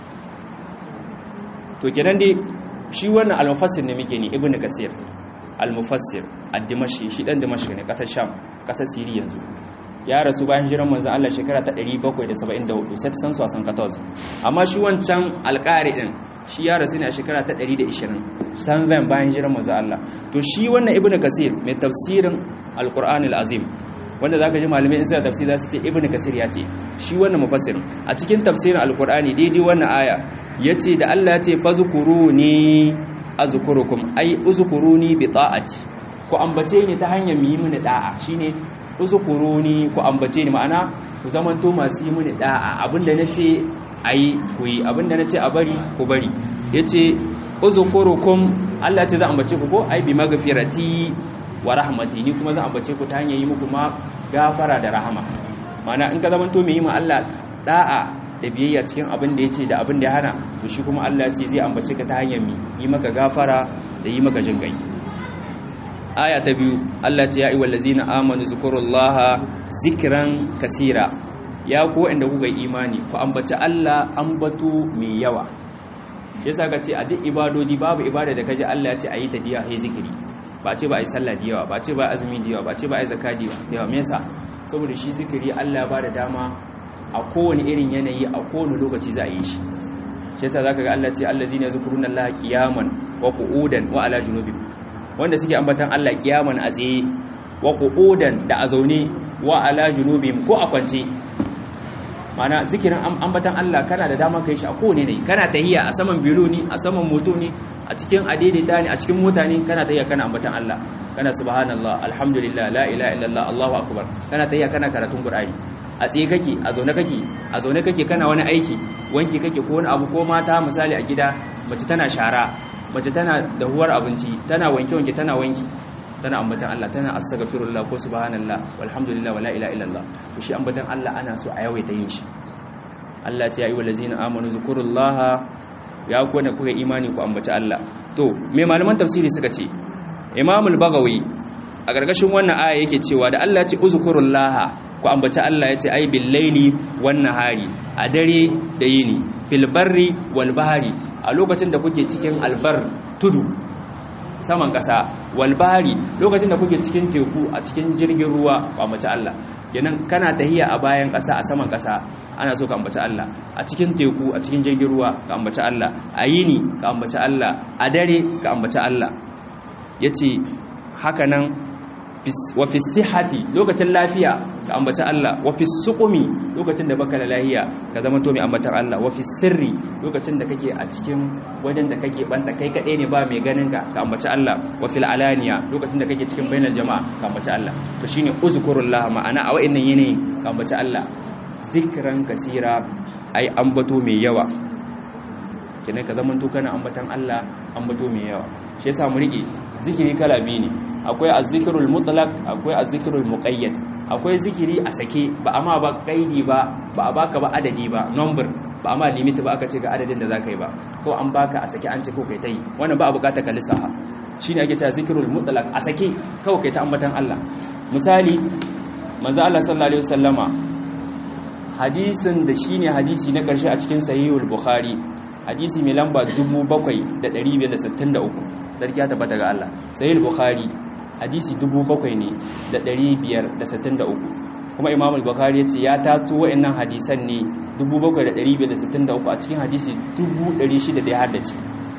to kenan dai shi wannan al-mufassir ne muke ni ibnu kasir al-mufassir ad-dimashqi shi dan dimashq ne kasar sham kasar siri yanzu ya rasu bayan hijiran manzon Allah shekara ta 774 sai ta san su a san 14 amma shi wancan alƙari din shi ya rasu ne a shekara ta 120 san zan bayan hijiran manzon Allah to shi wannan ibnu kasir mai tafsirin alqur'an alazim wanda zaka ji malamai in suna tafsir za su ce ibnu kasir ya ce shi wannan mufassir a cikin tafsirin alqur'ani daidai wannan aya yace da Allah ya ce fazkuruni azkurukum ai uzkuruni bi ta'ati ku ambace ni ta hanyar yi mini da'a shine uzkuruni ku ambace ni ma'ana ku zamanto masu yi mini da'a abinda nace ayi ku yi abinda nace a bari ku bari yace uzkurukum Allah ce zan ambace ku ko ai bi magfirati wa rahmati ni kuma zan ambace ku ta hanyar yi muku ma gafara da rahama ma'ana in ka zamanto mai yi ma Allah da'a da biyayya cikin abin da yace da abin da ya hana to shi kuma Allah ce zai ambace ka ta hanyar mi yi maka gafara da yi maka jinkai aya ta biyu Allah ce ya ayyuhal ladzina amanu zkurullaha zikran kasira ya ku wanda kuka yi imani ku ambaci Allah ambato mai yawa yasa ka ce a duk ibadodi babu ibada da kaje Allah ya ce ayi ta diya hay zikiri ba ce ba ai sallah da yawa ba ce ba azumi da yawa ba ce ba ai zakati da yawa me yasa saboda shi zikiri Allah ba da dama a kowane irin yanayi a kowane lokaci za a yi shi shi yasa zaka ga Allah ce allazina yazkuruna Allah qiyaman wa qu'udan wa ala junubihim wanda suke ambatan Allah kiyaman a tsaye wa qu'udan da a zaune wa ala junubihim ko a kwance mana zikirin ambatan Allah kana da dama kai shi a kowane ne kana tahiya a saman biro ne a saman moto ne a cikin adaidaita ne a cikin mota ne kana tahiya kana ambatan Allah kana subhanallah alhamdulillah la ilaha illallah allahu akbar kana tahiya kana karatun qur'ani a tsaye kake a zaune kake a zaune kake kana wani aiki wanki kake ko wani abu ko mata misali a gida mace tana shara mace tana dahuwar abinci tana wanke-wanke tana wanki tana ambatan Allah tana astaghfirullah ko subhanallah walhamdulillah wala ilaha illallah to shi ambatan Allah ana so a yawaita yin shi Allah ce ya ayyuhal ladzina amanu zkurullaha ya ku ne kuka imani ku ambaci Allah to me malaman tafsiri suka ce Imam al-Baghawi a gargashin wannan aya yake cewa da Allah ya ce uzkurullaha ku ambaci Allah ya ce ai bil laili wan nahari a dare da yini fil barri wal bahari a lokacin da kuke cikin albar tudu saman ƙasa walbari lokacin da kuke cikin teku a cikin jirgin ruwa ku ambaci Allah kenan kana tahiya a bayan ƙasa a saman ƙasa ana so ka ambaci Allah a cikin teku a cikin jirgin ruwa ka ambaci Allah a yini ka ambaci Allah a dare ka ambaci Allah yace haka nan wa fi sihhati lokacin lafiya ka ambaci Allah wa fi suqumi lokacin da baka da lafiya ka zama to mai ambatar Allah wa fi sirri lokacin da kake a cikin wajen da kake banta kai kadai ne ba mai ganin ka ka ambaci Allah wa fil alaniya lokacin da kake cikin bainar jama'a ka ambaci Allah to shine uzkurullah ma'ana a wa'annan yanayin ka ambaci Allah zikran kasira ai ambato mai yawa kenan ka zama to kana ambatan Allah ambato mai yawa shi yasa mu rike zikiri kala biyu ne akwai azzikirul mutlaq akwai azzikirul muqayyad akwai zikiri a sake ba amma ba kaidi ba ba a baka ba adadi ba number ba amma limit ba aka ce ga adadin da zaka yi ba ko an baka a sake an ce ko kai tai wannan ba a bukata ka lissafa shine ake cewa zikirul mutlaq a sake kawai kai ta ambatan Allah misali manzo Allah sallallahu alaihi wasallama hadisin da shine hadisi na karshe a cikin sahihul bukhari hadisi mai lamba 7563 sarki ya tabbata ga Allah sahihul bukhari hadisi 7000 ne da 563 kuma imam al-bukhari yace ya tato wayannan hadisan ne 7563 a cikin hadisi 1600 da ya haddace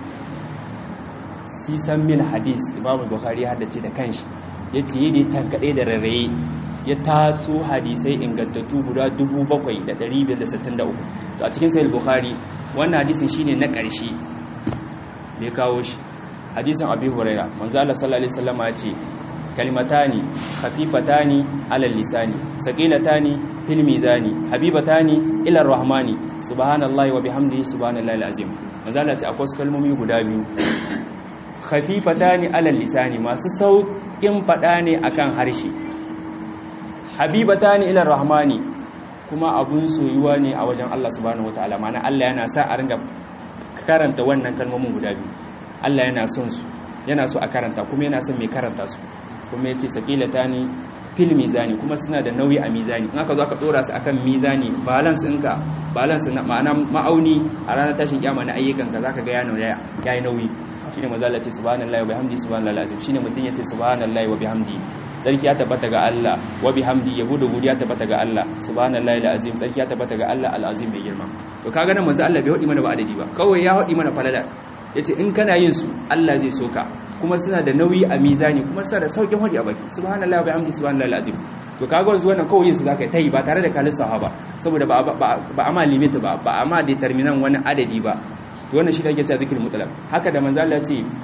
sisan mil hadis imam al-bukhari ya haddace da kanshi yace yi da tankade da rarraye ya tato hadisai ingantattu guda 7563 to a cikin sahih bukhari wannan hadisin shine na ƙarshe da ya kawo shi hadisin abi huraira manzo Allah sallallahu alaihi wasallam ya ce kalimatani khafifatani alal lisani saqilatani fil mizani habibatani ila arrahmani subhanallahi wa bihamdihi subhanallahi alazim manzo Allah ya ce akwai kalmomi guda biyu khafifatani alal lisani masu saukin fada ne akan harshe habibatani ila arrahmani kuma abun soyuwa ne a wajen Allah subhanahu wataala mana Allah yana sa a ringa karanta wannan kalmomin guda biyu Allah yana son su yana so a karanta kuma yana son mai karanta su kuma yace saqilatani fil mizani kuma suna da nauyi a mizani in aka zo aka dora su akan mizani balance ɗinka balance na ma'ana ma'auni a ranar tashin kiyama na ayyukan ka zaka ga ya nauyi yayi nauyi shine manzo Allah ce subhanallahi wa bihamdi subhanallahi azim shine mutun yace subhanallahi wa bihamdi sarki ya tabbata ga Allah wa bihamdi yabo da godiya tabbata ga Allah subhanallahi alazim sarki ya tabbata ga Allah alazim bai girma to kaga nan manzo Allah bai hodi mana ba adadi ba kawai ya hodi mana falala yace in kana yin su Allah zai soka kuma suna da nauyi a mizani kuma suna da saukin hodi a baki subhanallahi wa bihamdi subhanallahi alazim to kaga wanzu wannan kawai yin su zaka yi ba tare da kalisa ba saboda ba ba amma limit ba ba amma determinant wani adadi ba to wannan shi ake cewa zikirin mutlaq haka da manzo Allah ce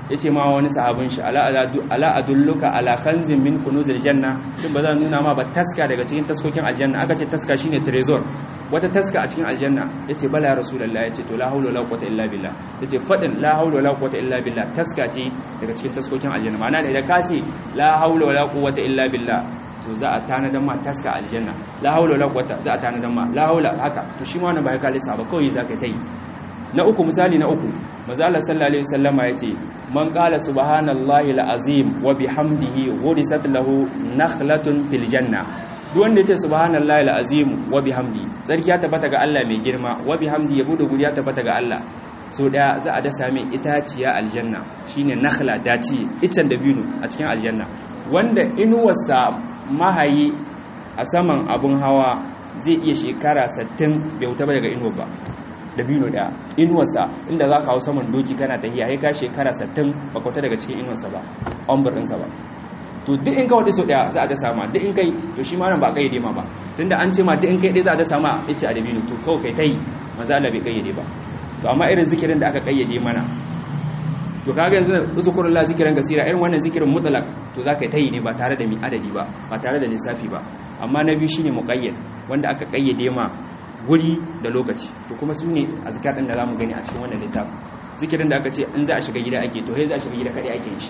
yace ma wani sahabin shi ala ala adulluka ala khanzin min kunuzil janna shin ba zan nuna ma ba taska daga cikin taskokin aljanna aka ce taska shine trezor wata taska a cikin aljanna yace bala ya rasulullahi yace to la haula wala quwwata illa billah yace fadin la haula wala quwwata illa billah taska ce daga cikin taskokin aljanna ma'ana da ka ce la haula wala quwwata illa billah to za a tanadan ma taska aljanna la haula wala quwwata za a tanadan ma la haula haka to shi ma wannan ba ya kalisa ba kawai zaka ta yi na uku misali na uku manzo Allah sallallahu alaihi wasallama yace man qala subhanallahi alazim wa bihamdihi ghurisat lahu nakhlatun fil janna duk wanda yace subhanallahi alazim wa bihamdi sarki ya tabbata ga Allah mai girma wa bihamdi yabo da guriya tabbata ga Allah so daya za a dasa mai itaciya aljanna shine nakhla daci itan dabino a cikin aljanna wanda inuwarsa mahayi a saman abun hawa zai iya shekara 60 bai wuta ba daga inuwa ba dabino daya inuwarsa inda za ka hau saman doki kana tahiya ya ka shekara 60 ba kwata daga cikin inuwarsa ba ombar ɗinsa ba to duk in ka waɗi so daya za a ta sama duk in kai to shi ma nan ba kayyade ma ba tunda an ce ma duk in kai ɗaya za a ta sama ya ce a dabino to kawai kai ta yi maza Allah bai kayyade ba to amma irin zikirin da aka kayyade mana to kaga yanzu uzukurun la zikirin gasira irin wannan zikirin mutlak to za ka ta yi ne ba tare da mi adadi ba ba tare da lissafi ba amma na biyu shine muqayyad wanda aka kayyade ma guri da lokaci to kuma su ne a zikadin da za mu gani a cikin wannan littafin zikirin da aka ce in za a shiga gida ake to sai za a shiga gida kaɗai ake shi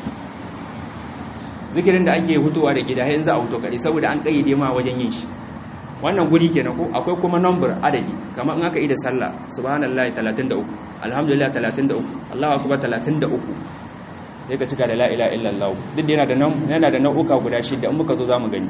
zikirin da ake hutuwa da gida sai in za a huto kaɗai saboda an ƙayyade ma wajen yin shi wannan guri kenan ko akwai kuma number adadi kamar in aka yi da sallah subhanallahi 33 alhamdulillah 33 allahu akbar 33 sai ka cika da la ilaha illallah duk da yana da yana da nau'uka guda shida in muka zo zamu gani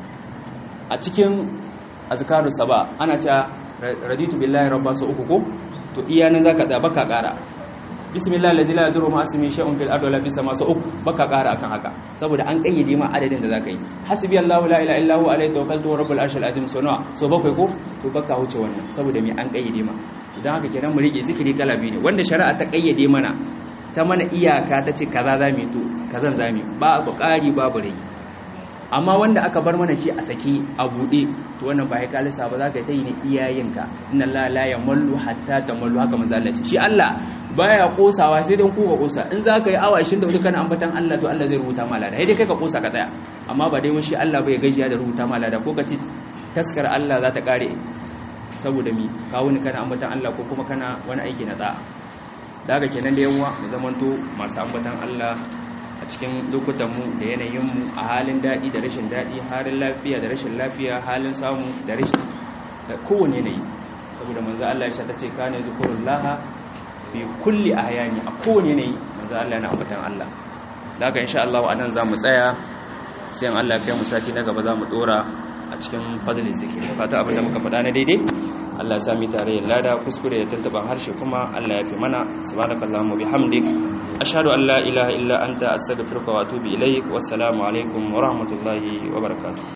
a cikin azkarus saba ana cewa raditu billahi rabba su uku ko to iya nan zaka tsaya baka kara bismillah allazi la yadurru ma ismi shay'un fil ardi wala fis sama su uku baka kara akan haka saboda an kayyade ma adadin da zaka yi hasbi allah la ilaha illa huwa alayhi tawakkaltu wa rabbul arshil azim so nawa so bakwai ko to baka huce wannan saboda me an kayyade ma idan haka kenan mu rike zikiri kala biyu ne wanda shari'a ta kayyade mana ta mana iyaka ta ce kaza zamu to kazan zamu ba ku kari babu rai amma wanda aka bar mana shi a saki a buɗe to wannan ba ya kalisa ba za ka ta yi ne iyayenka inna Allah la yamallu hatta tamallu haka manzo Allah ce shi Allah baya kosawa sai dan ku ka kosa in za ka yi awa 24 kana ambatan Allah to Allah zai rubuta ma lada sai dai kai ka kosa ka tsaya amma ba dai shi Allah bai gajiya da rubuta ma lada ko ka ce taskar Allah za ta kare saboda mi ka wani kana ambatan Allah ko kuma kana wani aiki na da'a daga kenan da yawa mu zamanto masu ambatan Allah a cikin lokutanmu da yanayinmu a halin daɗi da rashin daɗi halin lafiya da rashin lafiya halin samu da rashin da kowane yanayi saboda manzo Allah ya ta ce kana zikrullah fi kulli ahyani a kowane yanayi manzo Allah yana ambatan Allah daga insha Allah anan zamu tsaya sai an Allah ya kai mu sati na gaba zamu dora a cikin fadlin zikiri fata abin da muka faɗa na daidai Allah ya sami tare da lada kuskure da tantaban harshe kuma Allah ya fi mana subhanakallahumma bihamdik ashhadu an la ilaha illa anta astaghfiruka wa atubu ilaik wassalamu alaikum wa rahmatullahi wa barakatuh